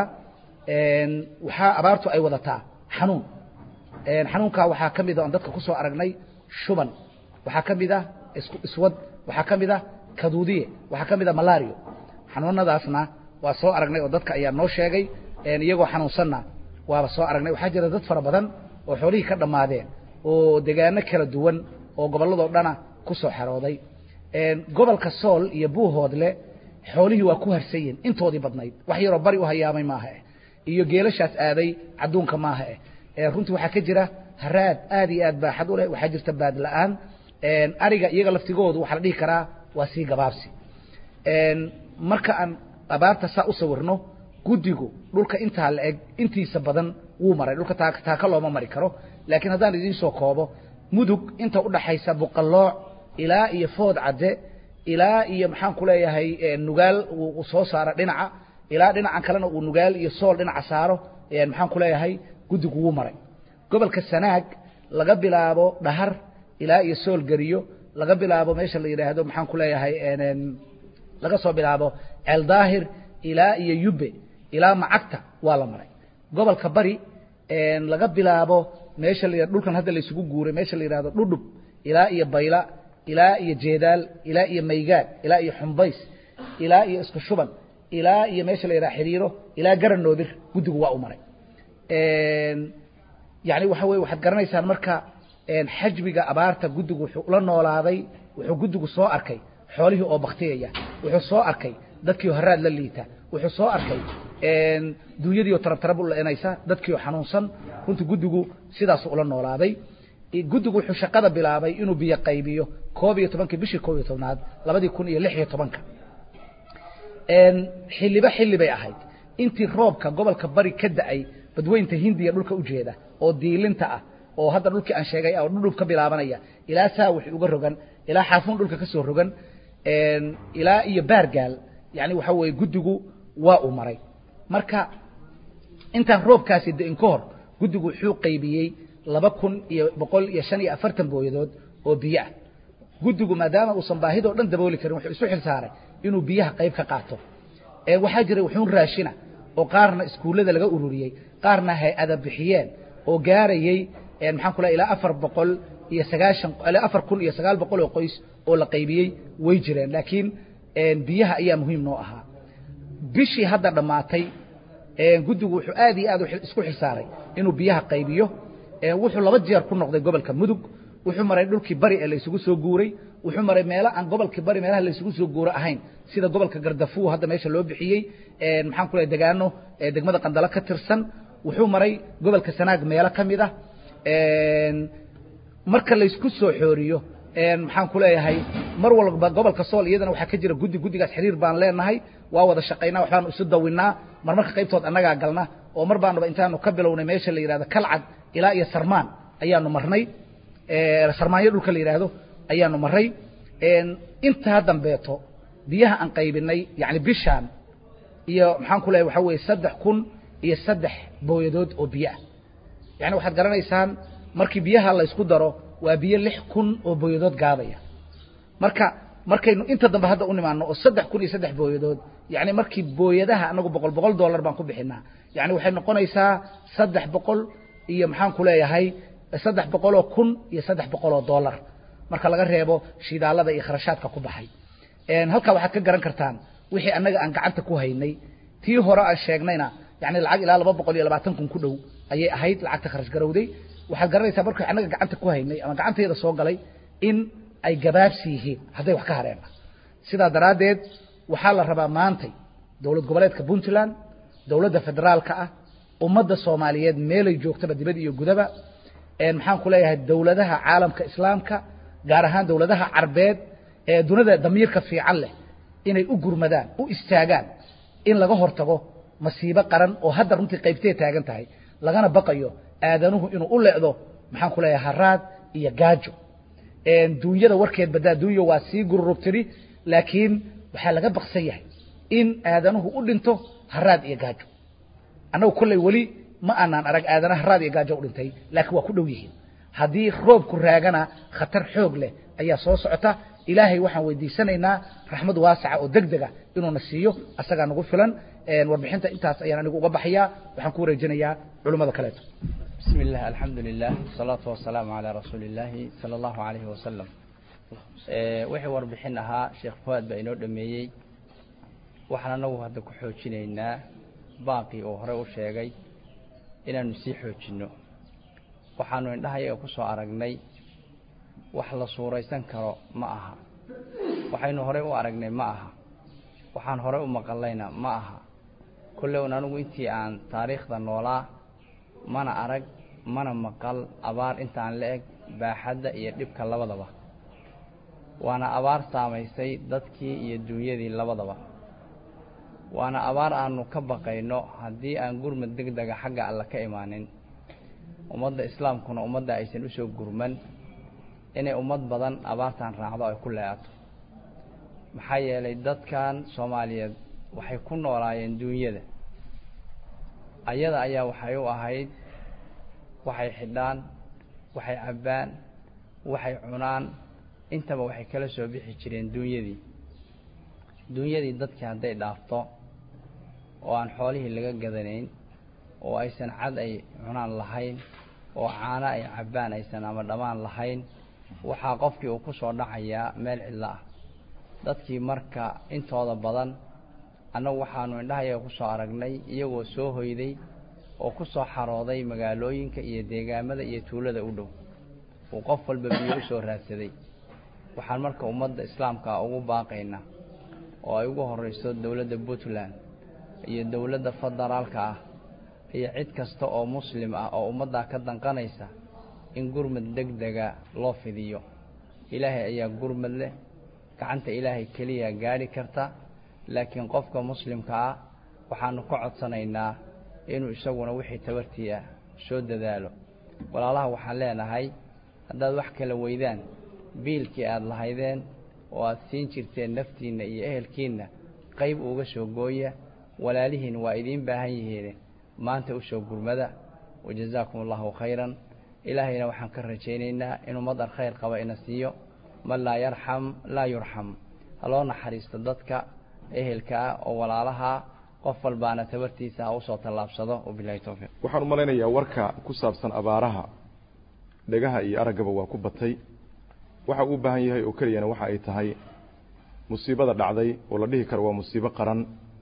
waxaa abaartu ay wadataa xanuun xanuunkaa waxaa ka mid a oon dadka ku soo aragnay shuban waxaa ka mid ah iswad waxaa ka mid ah kaduudiye waxaa ka mid ah malario xanuunadaasna waa soo aragnay oo dadka ayaa noo sheegay iyagoo xanuunsanna waaba soo aragnay waxaa jira dad fara badan oo xoolihii ka dhammaadeen oo degaano kala duwan oo gobolladoo dhana ku soo xerooday gobolka sool iyo buuhoodle xoolihii waa ku harsan yihin intoodii badnayd wax yaroo bari u hayaamay maaha eh iyo geelashaas aaday cadduunka maaha eh runtii waxaa ka jira haraad aad iyo aad baaxad u leh waxaa jirta baad la-aan ariga iyaga laftigoodu waxaa la dhihi karaa waa sii gabaabsi marka aan abaarta saa u sawirno guddigu dhulka intaa la eg intiisa badan wuu maray dhulka taaka looma mari karo laakiin haddaan idiin soo koobo mudug inta udhaxaysa buqallooc ilaa iyo food cadde ilaa iyo maxaan ku leeyahay nugaal uu soo saaro dhinaca ilaa dhinacan kalena uu nugaal iyo sool dhinaca saaro maxaan ku leeyahay guddigu wuu maray gobolka sanaag laga bilaabo dhahar ilaa iyo sool geriyo laga bilaabo meesha la yidhaahdo maxaan ku leeyahay laga soo bilaabo ceeldaahir ilaa iyo yubbe ilaa macagta waa la maray gobolka bari laga bilaabo meesha la dhulkan hadda la isugu guuray meesha la yidhahdo dhudhub ilaa iyo bayla ilaa iyo jeedaal ilaa iyo maygaad ilaa iyo xumbays ilaa iyo isku shuban ilaa iyo meesha la yidhaha xiriiro ilaa garanoodir guddigu waa u maray yani waxa weye waxaad garanaysaan marka xajmiga abaarta guddigu wuxuu ula noolaaday wuxuu guddigu soo arkay xoolihii oo baktiyaya wuxuu soo arkay dadkii oo haraad la liita wuxuu soo arkay duunyadii oo tarab tarab u leenaysa dadkii oo xanuunsan runtii guddigu sidaasuu ula noolaaday guddigu wuxuu shaqada bilaabay inuu biyo qaybiyo koob iyo tobankii bishii koob iyo tobnaad labadii kun iyo lix iyo tobanka xilliba xilli bay ahayd intii roobka gobolka bari ka da-ay badweynta hindiya dhulka ujeeda oo diilinta ah oo hadda dhulkii aan sheegay oo dhudhub ka bilaabanaya ilaa saa wixii uga rogan ilaa xaafuun dhulka ka soo rogan ilaa iyo baargaal yani waxa weeye guddigu waa uu maray marka intaan roobkaasi da-in ka hor guddigu wuxuu qaybiyey laba kun iyo boqol iyo shan iyo afartan booyadood oo biyo ah guddigu maadaama uusan baahidoo dhan dabooli karin wuxuu isu xil saaray inuu biyaha qayb ka qaato waxaa jiray wuxuun raashina oo qaarna iskuullada laga ururiyey qaarna hay-ada bixiyeen oo gaarayey maxaan ku lehay ilaa afar boqol iyo sagaashan ilaa afar kun iyo sagaal boqol oo qoys oo la qaybiyey way jireen laakiin biyaha ayaa muhiim noo ahaa bishii hadda dhammaatay guddigu wuxuu aad iyo aad isku xilsaaray inuu biyaha qaybiyo wuxuu laba jeer ku noqday gobolka mudug wuxuu maray dhulkii bari ee laysugu soo guuray wuxuu maray meelo aan gobolkii bari meelaha laysugu soo guuro ahayn sida gobolka gardafuw hadda meesha loo bixiyey maxaan ku lehay degaano degmada qandalo ka tirsan wuxuu maray gobolka sanaag meelo ka mid ah marka laysku soo xooriyo maxaan ku leeyahay mar walba gobolka sool iyadana waxaa ka jira guddi guddigaas xiriir baan leenahay waa wada shaqaynaa waxbaanu isu dawinnaa mar marka qaybtood annagaa galna oo mar baanuba intaanu ka bilownay meesha la yidhahdo kalcad ilaa iyo sarmaan ayaanu marnay sarmaanyo dhulka la yidhaahdo ayaanu maray intaa dambeeto biyaha aan qaybinay yani bishaan iyo maxaan ku leeyahay waxaa weeye saddex kun iyo saddex booyadood oo biyo ah yani waxaad garanaysaan markii biyaha laysku daro waa biyo lix kun oo booyadood gaadaya marka markaynu inta dambe hadda u nimaano oo saddex kun iyo saddex booyadood yani markii booyadaha anagu boqol boqol dollar baan ku bixinaa yani waxay noqonaysaa saddex boqol iyo maxaan ku leeyahay saddex boqoloo kun iyo saddex boqoloo dollar marka laga reebo shidaalada iyo kharashaadka ku baxay halkaa waxaad ka garan kartaan wixii annaga aan gacanta ku haynay tii hore aan sheegnayna yani lacag ilaa laba boqol iyo labaatan kun ku dhow ayay ahayd lacagta kharash garowday waxaad garanaysaa markii annaga gacanta ku haynay ama gacanteeda soo galay in ay gabaabsi yihiin hadday wax ka hareen sidaa daraaddeed waxaa la rabaa maantay dowlad goboleedka puntland dowladda federaalka ah ummadda soomaaliyeed meelay joogtaba dibad iyo gudaba maxaan ku leeyahay dowladaha caalamka islaamka gaar ahaan dowladaha carbeed ee dunida damiirka fiican leh inay u gurmadaan u istaagaan in laga hortago masiibo qaran oo hadda runtii qaybtee taagan tahay lagana baqayo aadanuhu inuu u leecdo maxaan ku leeyahay haraad iyo gaajo duunyada warkeed badaa duunya waa sii gururubtiri laakiin waxaa laga baqsan yahay in aadanuhu u dhinto haraad iyo gaajo annagu kolley weli ma aanaan arag aadana haraad iyo gaajo u dhintay laakiin waa ku dhow yihiin haddii roobku raagana khatar xoog leh ayaa soo socota ilaahay waxaan weydiisanaynaa raxmad waasaca oo deg dega inuuna siiyo asagaa nagu filan warbixinta intaas ayaan anigu uga baxayaa waxaan ku wareejinayaa culummada kaleeto بسم الله الحمد لله والصلاة والسلام على رسول الله صلى الله عليه وسلم wixii warbixin ahaa sheekh fuaad baa inoo dhameeyey waxaan anagu hadda ku xoojinaynaa baaqii uu horey u sheegay inaanu sii xoojinno waxaanu indhahayaga ku soo aragnay wax la suuraysan karo ma aha waxaynu horey u aragnay ma aha waxaan horey u maqallayna ma aha kolley un anigu intii aan taariikhda noolaa mana arag mana maqal abaar intaan la eg baaxadda iyo dhibka labadaba waana abaar saamaysay dadkii iyo duunyadii labadaba waana abaar aanu ka baqayno haddii aan gurmad deg dega xagga alla ka imaanin ummadda islaamkuna ummadda aysan usoo gurman inay ummad badan abaartan raacdo ay ku leeato maxaa yeelay dadkan soomaaliyeed waxay ku noolaayeen duunyada ayada ayaa waxay u ahayd waxay xidhaan waxay cabbaan waxay cunaan intaba waxay kala soo bixi jireen duunyadii duunyadii dadkii hadday dhaafto oo aan xoolihii laga gadanayn oo aysan cad ay cunaan lahayn oo caano ay cabbaan aysan ama dhammaan lahayn waxaa qofkii uu ku soo dhacayaa meel cidlo ah dadkii marka intooda badan annagu waxaanu indhahayaga ku soo aragnay iyagoo soo hoyday oo ku soo xarooday magaalooyinka iyo deegaamada iyo tuulada u dhow uu qof walba biyo u soo raadsaday waxaan marka ummadda islaamka ugu baaqaynaa oo ay ugu horrayso dowladda puntland iyo dowladda federaalka ah iyo cid kasta oo muslim ah oo ummaddaa ka danqanaysa in gurmad deg dega loo fidiyo ilaahay ayaa gurmad leh gacanta ilaahay keliya gaadhi karta laakiin qofka muslimka ah waxaanu ka codsanaynaa inuu isaguna wixii tabartii ah soo dadaalo walaalaha waxaan leenahay haddaad wax kala weydaan biilkii aada lahaydeen oo aad siin jirteen naftiinna iyo ehelkiinna qayb uga soo gooya walaalihiin waa idiin baahan yihiin maanta u soo gurmada wajazaakum allahu khayran ilaahayna waxaan ka rajaynaynaa inuu madar khayr qaba ina siiyo man laa yarxam laa yurxam haloo naxariisto dadka ehelka ah oo walaalaha qof walbaana tabartiisa ha usoo tallaabsado wabilahi towfiiq waxaan u malaynayaa warka ku saabsan abaaraha dhegaha iyo araggaba waa ku batay waxa uu u baahan yahay oo keliyana waxa ay tahay musiibada dhacday oo la dhihi karo waa musiibo qaran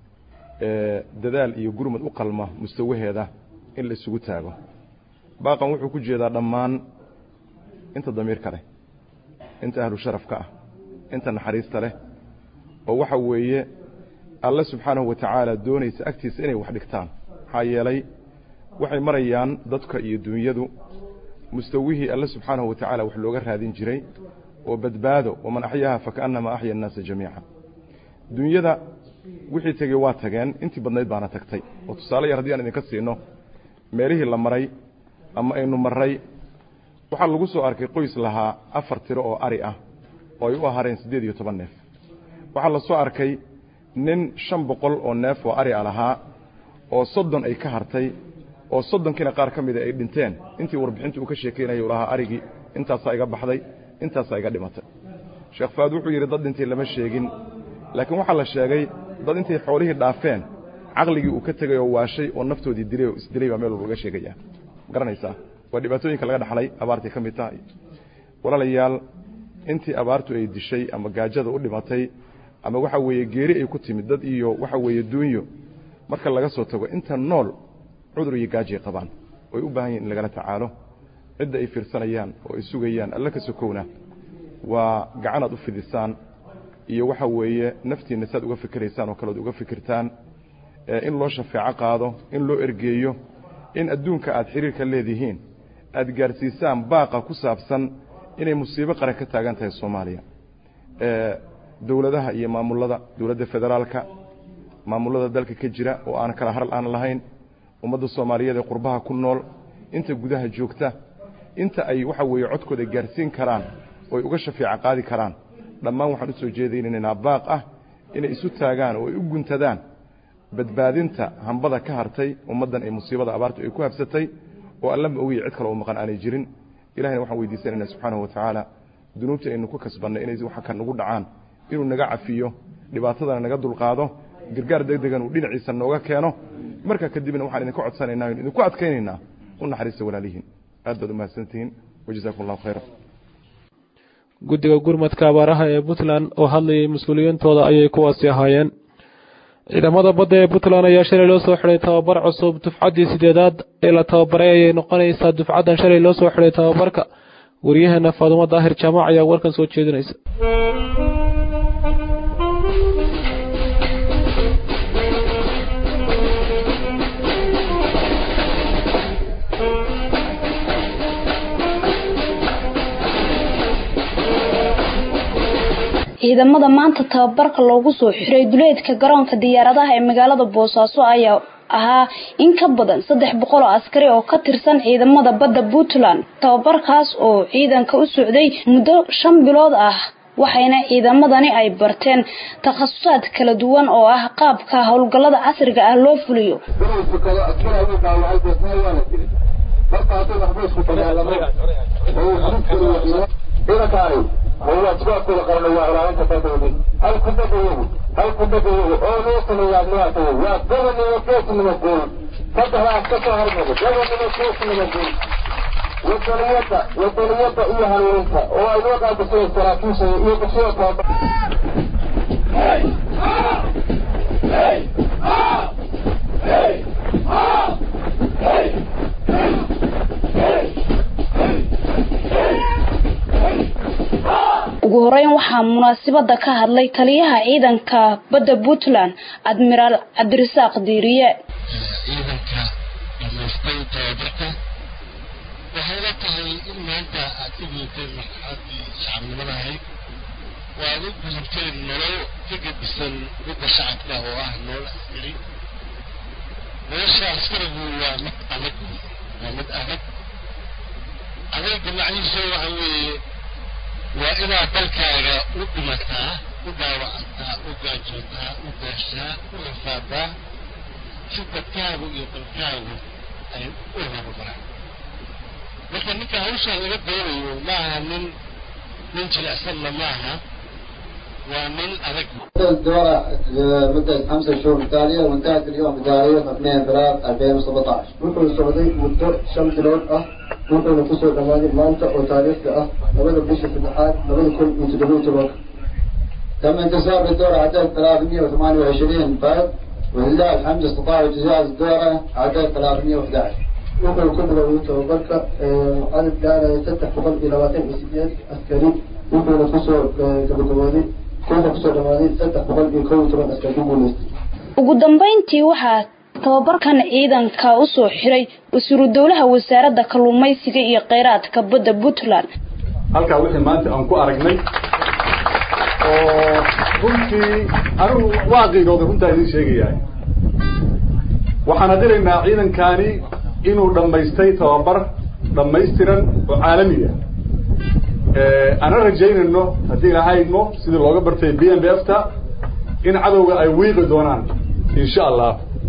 ee dadaal iyo gurmad u qalma mustawaheeda in la isugu taago baaqan wuxuu ku jeedaa dhammaan inta damiirka leh inta ahlu sharafka ah inta naxariista leh oo waxa weeye alle subxaanahu wa tacaala doonaysa agtiisa inay wax dhigtaan maxaa yeelay waxay marayaan dadka iyo dunyadu mustawihii alle subxaanahu wa tacaala wax looga raadin jiray oo badbaado waman axyaaha fakaannamaa axya annaasa jamiica dunyada wixii tegey waa tageen intii badnayd baana tagtay oo tusaale yar haddii aan idinka siino meelihii la maray ama aynu marray waxaa lagu soo arkay qoys lahaa afar tiro oo ari ah oo ay u ahareen siddeed iyo toban neef waxaa la soo arkay nin shan boqol oo neef oo ari a lahaa oo soddon ay ka hartay oo soddonkiina qaar ka mida ay dhinteen intii warbixinta uu ka sheekeynayay u lahaa arigii intaasaa iga baxday intaasaa iga dhimatay sheekh faad wuxuu yidhi dad dhintay lama sheegin laakiin waxaa la sheegay dad intay xoolihii dhaafeen caqligii uu ka tegay oo waashay oo naftoodii dilay oo isdilay baa meel walba laga sheegaya garanaysaa waa dhibaatooyinka laga dhaxlay abaartay ka mid tahay walaalayaal intii abaartu ay dishay ama gaajada u dhimatay ama waxa weeye geeri ay ku timid dad iyo waxa weeye duunyo marka laga soo tago inta nool cudur iyo gaajay qabaan oy u baahan yihin in lagala tacaalo cidda ay fiirsanayaan oo ay sugayaan alle ka sokowna waa gacanaad u fidisaan iyo waxa weeye naftiinna saad uga fikiraysaan oo kaleod uga fikirtaan in loo shafeeco qaado in loo ergeeyo in adduunka aad xiriirka leedihiin aad gaarsiisaan baaqa ku saabsan inay musiibo qaran ka taagan tahay soomaaliya dowladaha iyo maamulada dowladda federaalka maamulada dalka ka jira oo aan kala haral aan lahayn ummadda soomaaliyeed ee qurbaha ku nool inta gudaha joogta inta ay waxa weeye codkooda gaarsiin karaan oo ay uga shafeeco qaadi karaan dhammaan waxaan u soo jeedaynaynaa baaq ah inay isu taagaan oo ay u guntadaan badbaadinta hambada ka hartay ummaddan ay musiibada abaartu ay ku habsatay oo alla ma ogiya cid kale oo maqan aanay jirin ilahayna waxaan weydiisanayna subxaanahu wa tacaala dunuubta aynu ku kasbannay inay waxa ka nagu dhacaan inuu naga cafiyo dhibaatadana naga dulqaado gargaar deg degan uu dhinaciisa nooga keeno markaa kadibna waxaan idinka codsanaynaa inu idinku adkaynaynaa u naxariista walaalihiin aad baad umahadsantihiin wajazaakum allahu khayra guddiga gurmadka abaaraha ee puntland oo hadlayay mas-uuliyiintooda ayay kuwaasi ahaayeen ciidamada badda ee puntland ayaa shalay loo soo xidhay tababar cusub dufcaddii sideedaad ee la tababaray ayay noqonaysaa dufcaddan shalay loo soo xidhay tababarka waryaheena faadumo daahir jaamac ayaa warkan soo jeedinaysa ciidamada maanta tababarka loogu soo xiray duleedka garoonka diyaaradaha ee magaalada boosaaso ayaa ahaa in ka badan saddex boqol oo askari oo ka tirsan ciidamada badda puntland tababarkaas oo ciidanka u socday muddo shan bilood ah waxayna ciidamadani ay barteen takhasusaad kala duwan oo ah qaabka howlgallada casriga ah loo fuliyo ciidankaani waajibaadkooda qaran waa ilaalinta badooda hal ku badayagu hal ku badayagu oo loo sameeyaa maartay waa gobonnimo geesnimo guul saddexdaas ka soo hormada gobonnimo geesnimo guul wadaniyada wadaniyada iyo hanuuninta oo ay loo qaadasay saraakiisha iyo bulshada tababar ugu horeyn waxaa munaasabada ka hadlay taliyaha ciidanka badda puntland admiraal cabdirasaaq diiriye ciidanka dhamaystay tababarka waxay la tahay in maanta aad ka gudubteen marxaladii shacabnimada ahayd oo aad u gudubteen nolol ka gedisan midda shacabka oo ah nolol askari nolosha askarigu waa mid adag waa mid adag adeega macnihiisa waxa weeye waa inaad dalkaaga u dhimataa u dhaawacantaa u gaajootaa u gaashaa u rafaadaa si dadkaagu iyo dalkaagu ay u horumaraan marka ninka hawshaan laga doonayo maaha nin nin jilicsanna maaha waa nin adag الدورة لمدة خمسة شهور متتالية وانتهت اليوم بتاريخ 2 3 2017 wuxuu socday muddo shan bilood ah wuxuuna kusoo dhammaaday maanta oo taariikhda ah labada bisha saddexaad labada kun iyo toddoba iyo tobanka تم انتصار بالدورة عدد 328 فرد ولله الحمد استطاعوا اجتياز الدورة عدد 311 wuxuu ku bilowday tababarka cadad gaaraya saddex boqol iyo labaatan iyo sideed askari wuxuuna kusoo gabagabooday wuxuu kusoo dhammaaday saddex boqol iyo kow iyo toban askari ku guuleystay ugu dambeyntii waxaa tababarkan ciidanka usoo xiray wasiiru dowlaha wasaaradda kalluumaysiga iyo kheyraadka badda puntland halkaa wixii maanta aan ku aragnay oo runtii anigu waa qiirooday runtaa idiin sheegayahay waxaan adiraynaa ciidankani inuu dhammaystay tababar dhammaystiran oo caalami ah ana rajaynayno haddii ilahaydno sidii looga bartay b m b f ta in cadowga ay wiiqi doonaan insha allah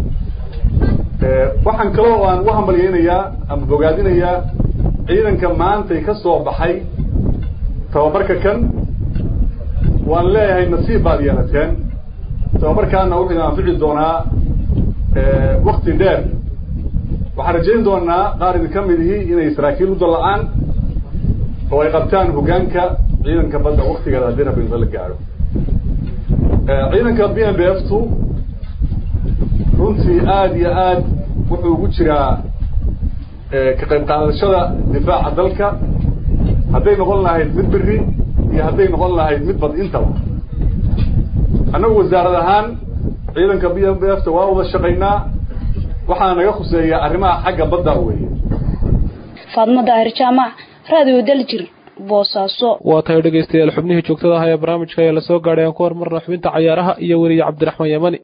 waxaan kaloo aan u hambalyaynayaa ama bogaadinayaa ciidanka maantay ka soo baxay tababarka kan waan leeyahay nasiib baad yeelateen tababarkaana wuxuu idin anfici doonaa wakti dheer waxaan rajayn doonaa qaar idin ka mid ihi inay saraakiil u dalla'aan oo ay qabtaan hoggaanka ciidanka badda waktigeeda haddii rabbi inta la gaadho ciidanka b m b f tu runtii aada iyo aad wuxuu ugu jiraa ka qayb qaadashada difaaca dalka hadday noqon lahayd mid beri iyo hadday noqon lahayd mid bad intaba annagu wasaarad ahaan ciidanka b m b f ta waa wada shaqaynaa waxaa naga khuseeya arrimaha xagga badda weeye faadmo daahir jaamac raadiyo daljir boosaaso waa tahay dhegaystayaal xubnihii joogtada ah ee barnaamijka ayaa lasoo gaadhay aan ku hormarna xubinta cayaaraha iyo weriye cabdiraxmaan yamani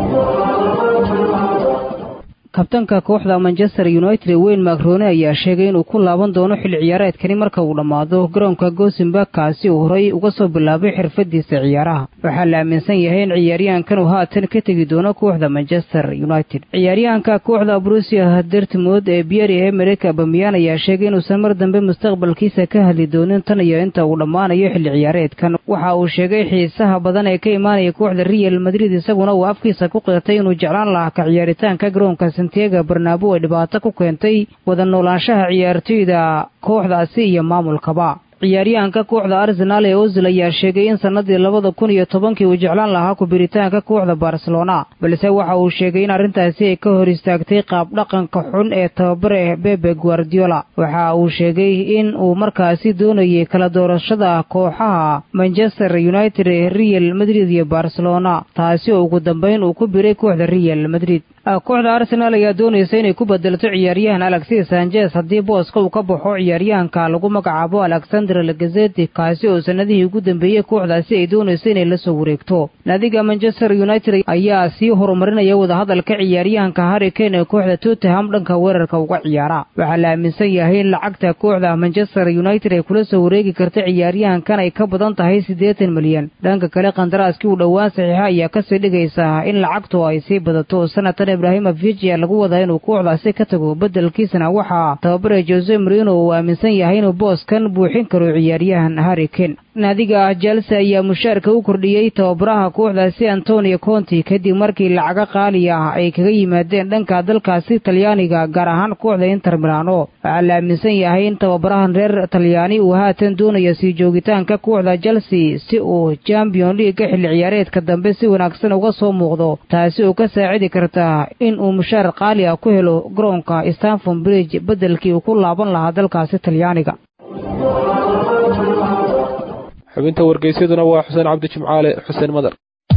kabtanka kooxda manchester united ee weyn macrone ayaa sheegay inuu ku laaban doono xilli ciyaareedkani marka uu dhammaado garoonka gosenberg kaasi uu horay uga soo bilaabay xirfadiisa ciyaaraha waxaa la aaminsan yahay in ciyaaryahankan uu haatan ka tegi doono kooxda manchester united ciyaaryahanka kooxda brusia dertmod ee bieri emerik abamiyan ayaa sheegay inuusan mar dambe mustaqbalkiisa ka hadli doonin tan iyo inta uu dhammaanayo xilli ciyaareedkan waxa uu sheegay xiisaha badan ee ka imaanaya kooxda real madrid isaguna uu afkiisa ku qirtay inuu jeclaan lahaa ka ciyaaritaanka garoonka santiago barnaabo ay dhibaato ku keentay wada noolaanshaha ciyaartoyda kooxdaasi iyo maamulkaba ciyaaryahanka kooxda arsenaal ee ozil ayaa sheegay in sannadii labada kun iyo tobankii uu jeclaan lahaa kubiritaanka kooxda barcelona balse waxa uu sheegay in arrintaasi ay ka hor istaagtay qaab dhaqanka xun ee tababare bebe guardiola waxa uu sheegay in uu markaasi doonayay kala doorashada kooxaha manchester united ee real madrid iyo barcelona taasi oo ugu dambayn uu ku biray kooxda real madrid kooxda arsenaal ayaa doonaysa inay ku bedelto ciyaaryahan alexis sanchez haddii booska uu ka baxo ciyaaryahanka lagu magacaabo alexander lagazeti kaasi oo sanadihii ugu dambeeyey kooxdaasi ay doonayso inay la soo wareegto naadiga manchester united ayaa sii horumarinaya wadahadalka ciyaaryahanka harri kane ee kooxda tottenham dhanka weerarka uga ciyaara waxaa la aaminsan yahay in lacagta kooxda manchester united ay kula soo wareegi karta ciyaaryahankan ay ka badan tahay siddeetan milyan dhanka kale kandaraaskii uu dhowaan saxiixa ayaa kasii dhigaysa in lacagtu ay sii badato sanatan ibrahimovic ayaa lagu wadaa inuu kooxdaasi ka tago beddelkiisana waxaa tababare jose marino uu aaminsan yahay inuu booskan buuxin karo ciyaaryahan harri kane naadiga chelse ayaa mushaarka u kordhiyey tababaraha kooxdaasi antonio conti kadib markii lacago qaali ah ay kaga yimaadeen dhanka dalkaasi talyaaniga gaar ahaan kooxda inter milano waxaa la aaminsan yahay in tababarahan reer talyaani uu haatan doonayo sii joogitaanka kooxda chelsea si uu champion leaga xilli ciyaareedka dambe si wanaagsan uga soo muuqdo taasi oo ka saacidi karta in uu mushaar qaali ah ku helo garoonka stanford bridge beddelkii uu ku laaban lahaa dalkaasi talyaaniga xubinta wargeysyaduna waa xuseen cabdi jimcaale xuseen madar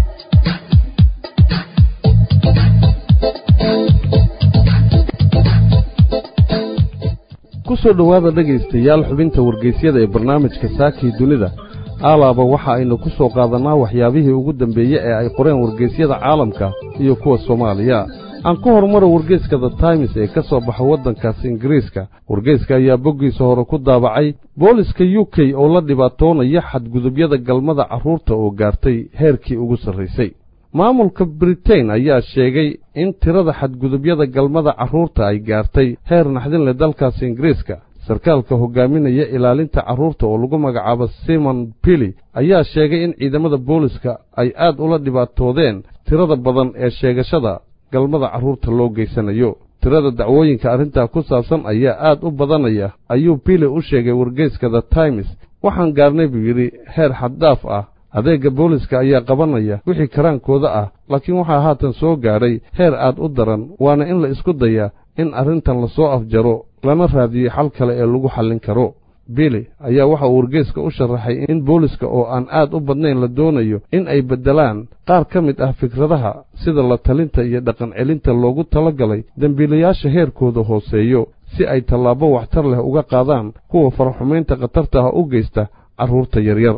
ku soo dhowaada dhegaystayaal xubinta wargeysyada ee barnaamijka saakii dunida aalaaba waxa aynu ku soo qaadannaa waxyaabihii ugu dambeeye ee ay qoreen wargeysyada caalamka iyo kuwa soomaaliya aan ku horumaro wargeyska the times ee ka soo baxa waddankaasi ingiriiska wargeyska ayaa boggiisa hore ku daabacay booliska u k oo la dhibaatoonaya xadgudubyada galmada carruurta oo gaartay heerkii ugu sarraysay maamulka britain ayaa sheegay in tirada xadgudubyada galmada carruurta ay gaartay heer naxdin leh dalkaasi ingiriiska sarkaalka hogaaminaya ilaalinta carruurta oo lagu magacaabo simon billy ayaa sheegay in ciidamada booliska ay aad ula dhibaatoodeen tirada badan ee sheegashada galmada carruurta loo geysanayo tirada dacwooyinka arrintaa ku saabsan ayaa aad u badanaya ayuu billy u sheegay wargeyska the times waxaan gaarnay buu yidhi heer xaddaaf ah adeegga booliska ayaa qabanaya wixii karaankooda ah laakiin waxaa haatan soo gaadhay heer aad u daran waana in la isku dayaa in arrintan lasoo afjaro lana raadiyo xal kale ee lagu xallin karo bili ayaa waxa uu wargeyska u sharaxay in booliska oo aan aad u badnayn la doonayo in ay beddelaan qaar ka mid ah fikradaha sida la talinta iyo dhaqan celinta loogu talagalay dembiilayaasha heerkooda hooseeyo si ay tallaabo waxtar leh uga qaadaan kuwa faraxumaynta khatarta ah u geysta carruurta yaryar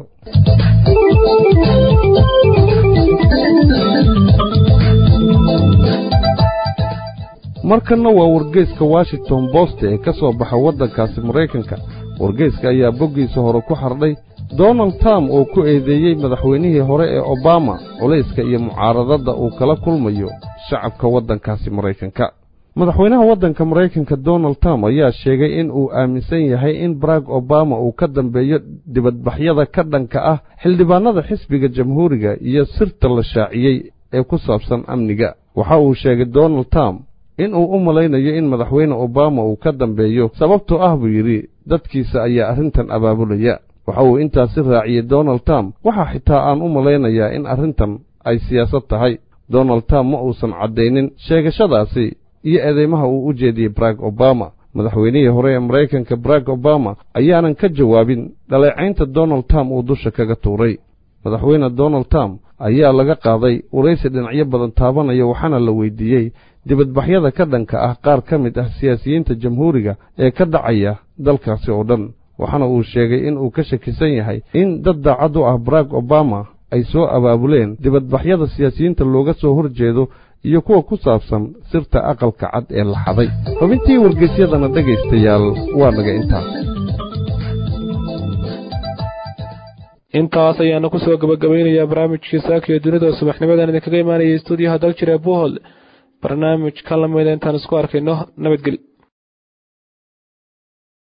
markanna waa wargeyska washington bost ee ka soo baxa waddankaasi maraykanka wargeyska ayaa boggiisa hore ku xardhay donald trump oo ku eedeeyey madaxweynihii hore ee obama culayska iyo mucaaradadda uu kala kulmayo shacabka waddankaasi maraykanka madaxweynaha waddanka maraykanka donald trump ayaa sheegay in uu aaminsan yahay in barack obama uu ka dambeeyo dibadbaxyada ka dhanka ah xildhibaannada xisbiga jamhuuriga iyo sirta la shaaciyey ee ku saabsan amniga waxa uu sheegay donald trump in uu u malaynayo in madaxweyne obama uu ka dambeeyo sababtoo ah buu yidhi dadkiisa ayaa arrintan abaabulaya waxa uu intaasi raaciyey donald trump waxaa xitaa aan u malaynayaa in arrintan ay siyaasad tahay donald trump ma uusan caddaynin sheegashadaasi iyo eedeymaha uu u jeediyey barack obama madaxweynihii hore ee maraykanka barack obama ayaanan ka jawaabin dhaleecaynta donald trump uu dusha kaga tuuray madaxweyne donald trump ayaa laga qaaday waraysi dhinacyo badan taabanaya waxaana la weydiiyey dibadbaxyada ka dhanka ah qaar ka mid ah siyaasiyiinta jamhuuriga ee ka dhacaya dalkaasi oo dhan waxaana uu sheegay in uu ka shakisan yahay in dad daacad u ah barack obama ay soo abaabuleen dibadbaxyada siyaasiyiinta looga soo hor jeedo iyo kuwa ku saabsan sirta aqalka cad ee la xaday xubintii wargeysyadana dhegaystayaal waa naga intaa intaas ayaanu kusoo gabagabaynayaa barnaamijkii saakiyo dunida subaxnimadan idinkaga imaanayay stuudiyaha daljir ee buhol barnaamij ka lamida intaan isku arkayno nabadgelyo